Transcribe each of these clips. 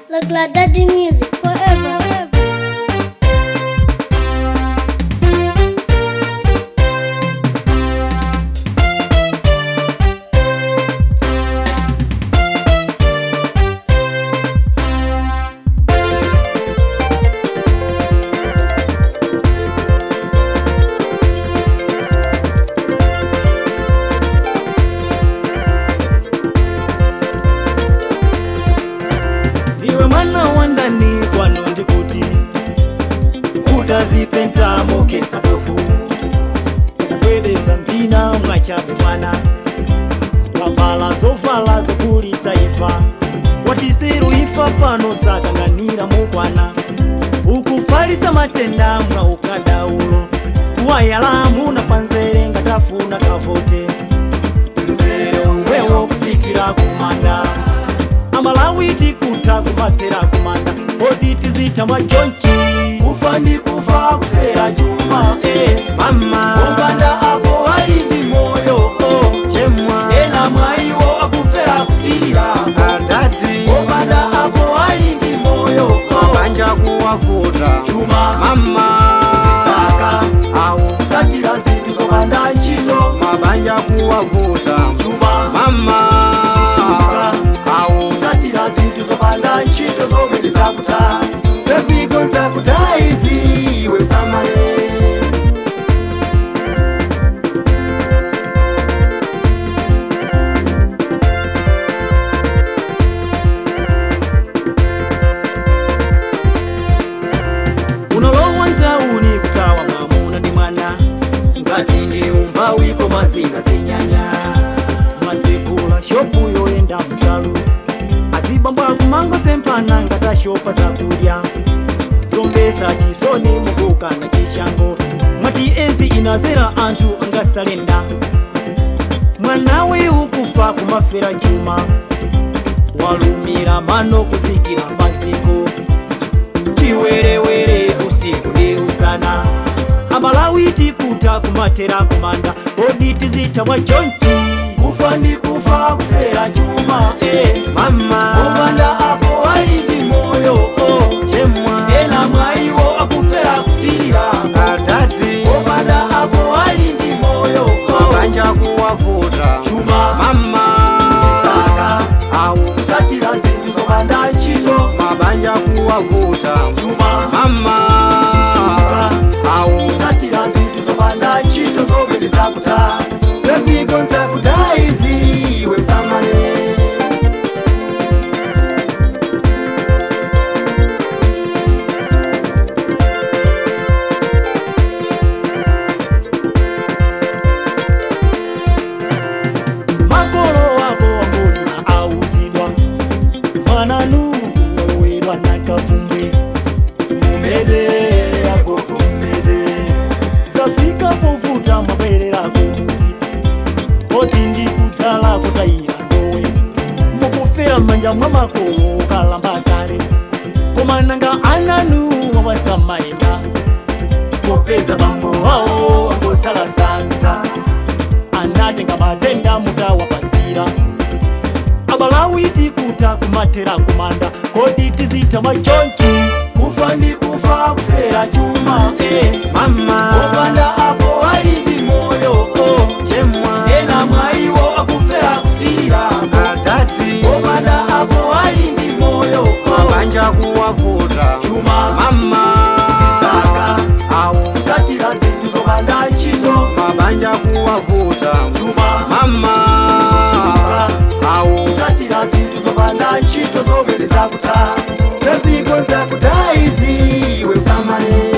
La Glad Daddy Music forever. forever. iwe mwana wa ndani kwano ndikuti utazipenta mokesa tofu kubwedeza mpina mwachabe mwana wavala zovala zokulisa ifa watisiru ifa pano sakang'anira mukwana ukufalisa matenda mwa ukadaulo kuwayalamu na panzere ngatafuna kavote nzere wewo kusikira kumanda amalawiti kuta kumatera kumanda oditi zita majonchi kufa ndi kufa kufera chuma eh, mama opanda apo ali ndi moyo oh, chemwa ena mwaiwo akufera kusilira adadi opanda apo ali ndi moyo oh, mabanja kuwavuta chuma mama zisaka au kusatira zinthu zopanda ntchito mabanja kuwavuta chuma mama Sisuka. au kusatira zinthu zopanda ntchito zomwe zakuta zezigo zakuta izi iwe usamale unalowa ntauni kutawa mwamuna ndi mwana ngati ndi umbawi koma zingazinyanya mazikula shopu yoyenda msalu azibambwa kumanga sempana ngatashopa zakudya zombesa chisoni mukukana chishango mwati ezi inazera anthu angasalenda mwanawe ukufa kumafera chuma walumira mano kuzikira maziko chiwerewere usiku ndi usana amalawiti kuta kumatera kumanda oditi zita mwa chonchi kufa ndi kufa kufera chuma eh, mama opanda apo ali ndi moyo oh, chemwa ena mwaiwo akufera kusilira adadi opanda apo ali ndi moyo oh, mabanja kuwavuta chuma mama zisaka au kusatira zinthu zopanda ntchito mabanja kuwavuta chuma mama Sisuka. au kusatira zinthu zopanda ntchito zomwe zakuta zezigo zakuta izi iwe usamale makolo wako wangolima auzidwa mwananu wowedwa nakavumbwe mumede yako kumede zafika povuta mwabwerera kumuzi oti ndi kudzala kutayira ndowe mukufera m'manja mwa makolo kalamba kale koma nanga ananu mwawasamayenda popeza bambo wawo angosala sanza anatenga matenda mutawapasira abalawiti kuta kumatera kumanda kodi tizita machonchi kufa ndi kufa kufera chuma eh, mama opanda apo ali ndi moyo oh, chemwa ena mwaiwo akufera kusilira adadi opanda apo ali ndi moyo oh, mabanja kuwavuta chuma mama zisaka au kusatira zinthu zopanda ntchito mabanja kuwavuta chuma mama Sisuka. au kusatira zinthu zopanda ntchito zomwe zakuta zezigo zakuta izi iwe usamale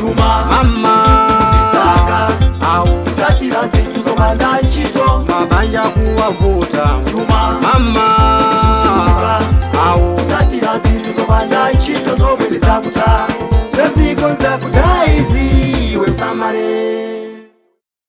chuma mama zisaka au kusatira zinthu zopanda ntchito mabanja kuwavuta chuma mama